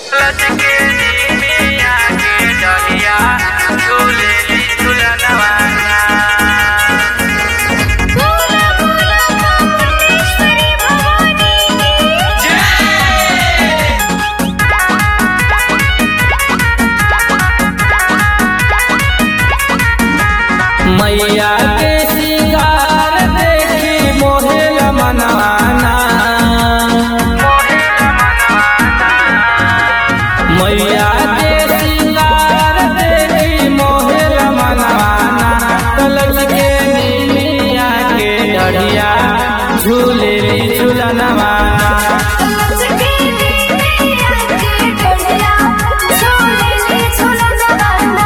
लटके नीमिया के डरिया झूलेली झूलनवाना बोला बोला कामेश्वरी भवानी की मैया के सिंगार देखी मोहेल मनवाना मैया के सिंगार देखी मोहेल मनवाना कलश के नीमिया के डढ़िया झूलेली झूलनवाना लटके नीमिया के डरिया झूलेली झूलनवाना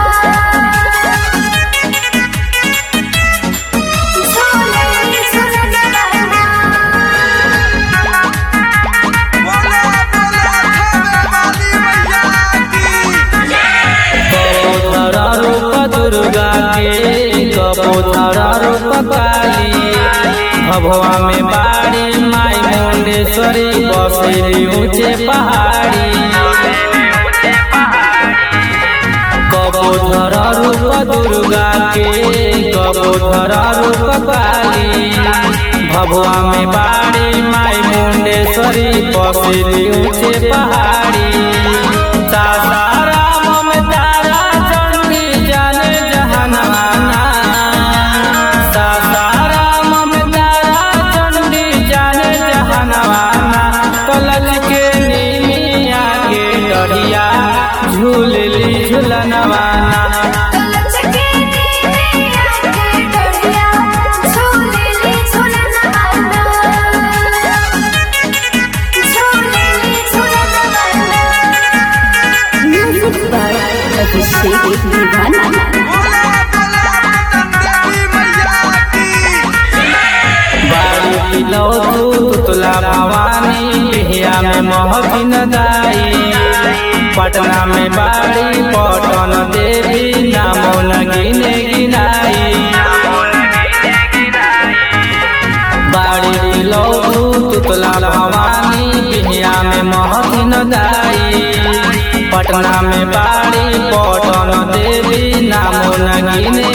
झूलेली झूलनवाना बोला बोला खावे वाली मैया की कबूतरा रूप दुर्गा के कबूतरा रूप काली भभुआ में बाड़ी माई मुंडेश्वरी बसेली ऊंचे पहाड़ी कबूतरा रूप दुर्गा के कबूतरा रूप काली भभुआ में बाड़ी माई मुंडेश्वरी बसेली ऊंचे पहाड़ी सासाराम में तारा चंडी जाने जहानाना सासाराम में तारा चंडी जाने जहानाना कलल के नीमिया के डरिया झूलली झूलनवाना लटके नीमिया के डरिया झूलेली झूलनवाना झूलेली झूलनवाना Music by Abhishek Nirvana. बोला बोला पटन देवी मैया की बाड़ी लौटू तुतला भवानी बिहिया में महकिन दाई पटना में बाड़ी पटन देवी नामो न गिने गिनाई बाड़ी लौटू तुतला भवानी बिहिया में महकिन दाई पटना में बाड़ी पटन देवी नामो न गिने